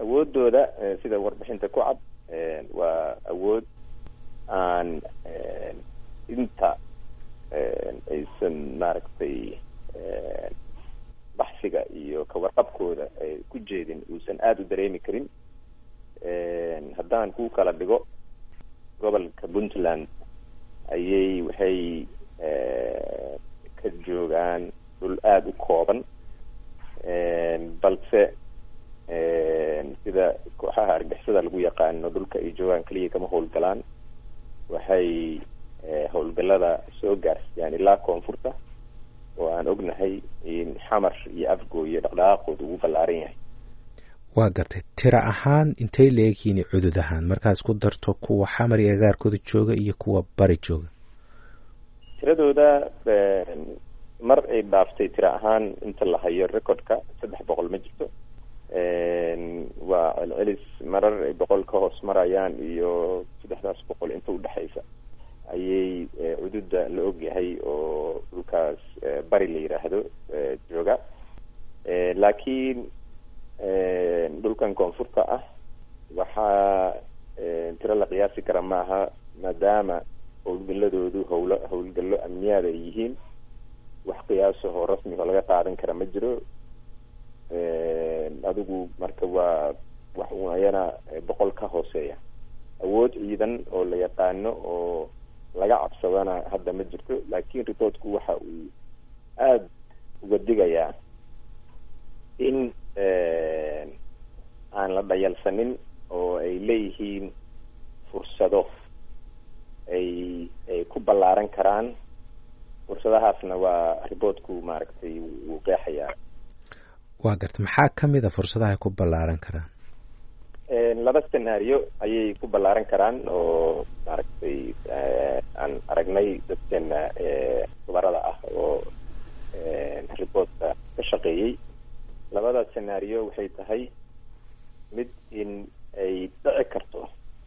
awooddooda sida warbixinta ku cad waa awood aan inta aysan maaragtay baxsiga iyo kawarqabkooda ay ku jeedin uusan aada u dareemi karin haddaan ku kala dhigo gobolka puntland ayay waxay ka joogaan dhul aada u kooban balse sida kooxaha argixisada lagu yaqaano dhulka ay joogaan keliya kama howlgalaan waxay howlgalada soo gaarsiiyaan ilaa koonfurta oo aan ognahay in xamar iyo afgooye dhaqdhaqaaqooda ugu ballaaran yahay waa gartay tira ahaan intay leegyihiin cudud ahaan markaad isku darto kuwa xamar iyo agaarkooda jooga iyo kuwa bari jooga tiradooda mar ay dhaaftay tira ahaan inta la hayo recordka saddex boqol ma jirto waa celcelis marar ay boqol ka hoos marayaan iyo saddexdaas boqol inta udhexaysa ayay cududa la ogyahay oo dhulkaas bari la yidhaahdo jooga laakiin dhulkan koonfurta ah waxaa tiro la qiyaasi kara maaha maadaama howlgaladoodu howlo howlgallo amniyaad ay yihiin wax qiyaasahoo rasmiga laga qaadan kara ma jiro adigu marka waa wax un ayana boqol ka hooseeya awood ciidan oo la yaqaano oo laga cabsadana hadda ma jirto laakiin reportku waxa uu aada uga digayaa in aan la dhayalsanin oo ay leeyihiin fursado ay ay ku ballaaran karaan fursadahaasna waa reportku maaragtay wuu qeexayaa waa garta maxaa kamid a fursadaha ay ku ballaaran karaan laba scenario ayay ku ballaaran karaan oo maaragtay aan aragnay dadkeena khubarada ah oo reportka ka shaqeeyey labada scenario waxay tahay mid in ay dhici karto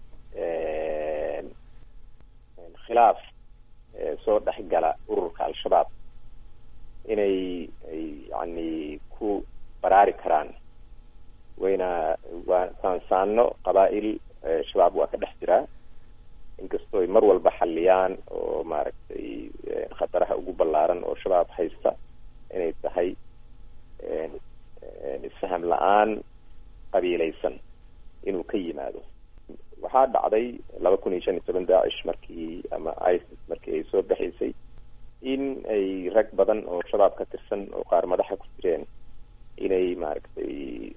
khilaaf soo dhex gala ururka al-shabaab inay ay yani ku baraari karaan wayna waa saansaano qabaa-il shabaab waa ka dhex jiraa inkastoo ay mar walba xaliyaan oo maaragtay khataraha ugu ballaaran oo shabaab haysta inay tahay isfaham la-aan qabiilaysan inuu ka yimaado waxaa dhacday laba kun iyo shan iyo toban daacish markii ama isis markii ay soo baxaysay in ay rag badan oo shabaab ka tirsan oo qaar madaxa ku jireen inay maaragtay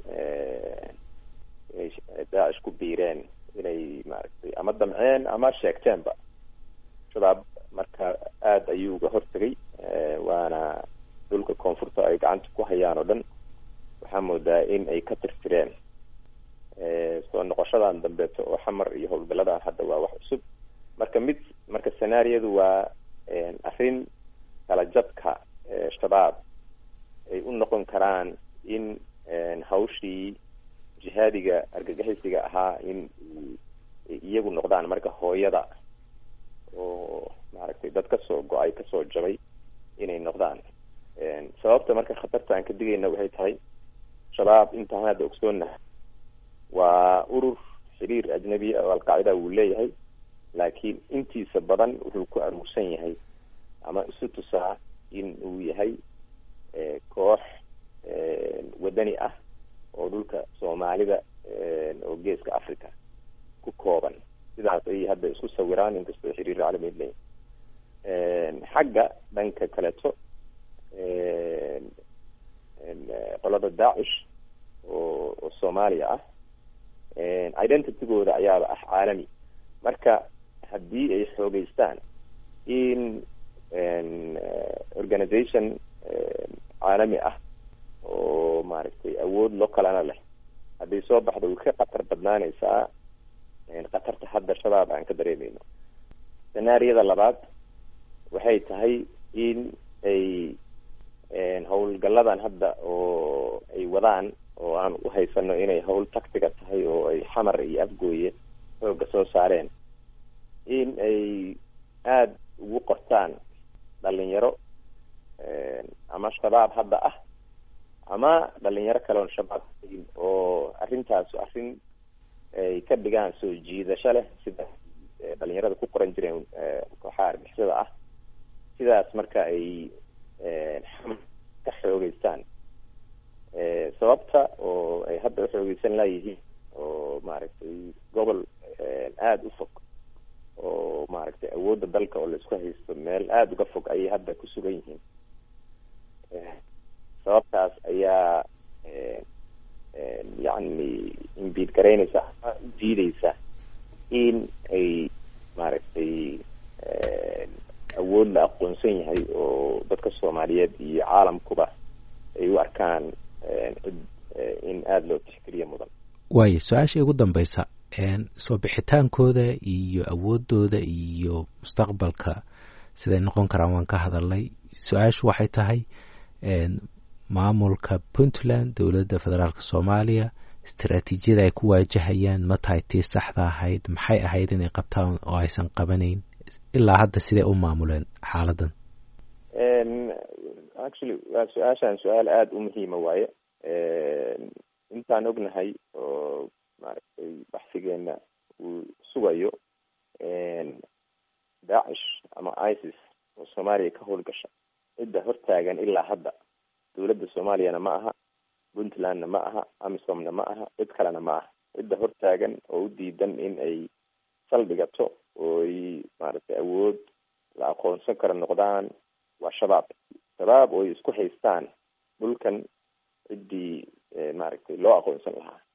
inay daacish ku biireen inay maaragtay ama damceen ama sheegteenba shabaab marka aada ayuu uga hortegay waana dhulka koonfurta ay gacanta ku hayaan oo dhan waxaa moodaa in ay ka tirtireen soo noqoshadan dambeeto oo xamar iyo howlgaladan hadda waa wax cusub marka mid marka scenaariyadu waa arrin kala jabka shabaab ay u noqon karaan in hawshii jihaadiga argagixisiga ahaa in iyagu noqdaan marka hooyada oo maaragtay dad kasoo go-ay kasoo jabay inay noqdaan sababta marka khatarta aan ka digayna waxay tahay shabaab intaan hadda ogsoonaha waa urur xiriir ajnabi oo alqaacida wuu leeyahay laakiin intiisa badan wuxuu ku aruursan yahay ama isu tusaa in uu yahay koox wadani ah oo dhulka soomaalida oo geeska africa ku kooban sidaas ayay hadda isku sawiraan inkastoo xiriir caalami leeyahay xagga dhanka kaleeto qolada daacish oo oo soomaaliya ah identitygooda ayaaba ah caalami marka haddii ay xoogeystaan in organization caalami ah oo maaragtay awood loo kalana leh hadday soo baxdo way ka khatar badnaaneysaa khatarta hadda shabaab aan ka dareemeyno scenaariyada labaad waxay tahay in ay howlgaladan hadda oo ay wadaan oo aan u haysano inay hawl tactiga tahay oo ay xamar iyo afgooye xooga soo saareen in ay aada ugu qortaan dhalinyaro ama shabaab hadda ah ama dhalinyaro kale oon shabaab ahayn oo arrintaas arrin ay ka dhigaan soo jiidasho leh sida dhalinyarada ku qoran jireen kooxaha argixisada ah sidaas marka ay ka xoogeystaan sababta oo ay hadda uxoogeysan laayihiin oo maaragtay gobol aada u fog oo maaragtay awoodda dalka oo laisku haysto meel aada uga fog ayay hadda ku sugan yihiin sababtaas ayaa yacni imbiid garaynaysa ama diideysa in ay maaragtay awood la aqoonsan yahay oo dadka soomaaliyeed iyo caalamkuba ay u arkaan cid in aada loo tixgeliya mudan waayo su-aasha ugu dambeysa soo bixitaankooda iyo awoodooda iyo mustaqbalka siday noqon karaan waan ka hadalnay su-aashu waxay tahay maamulka puntland dowladda federaalka soomaaliya istaraatiijiyada ay ku waajahayaan ma tahay tii saxda ahayd maxay ahayd inay qabtaan oo aysan qabanayn ilaa hadda siday u maamuleen xaaladan actually waa su-aashan su-aal aada u muhiima waaye intaan ognahay oo maaragtay baxsigeena uu sugayo daacish ama isis oo soomaaliya ka howlgasha cidda hortaagan ilaa hadda dowladda soomaaliyana ma aha puntlandna ma aha amisomna ma aha cid kalena ma aha cidda hortaagan oo u diidan in ay saldhigato oo ay maaragtay awood la aqoonsan karo noqdaan waa shabaab shabaab oo ay isku haystaan dhulkan ciddii maaragtay loo aqoonsan lahaa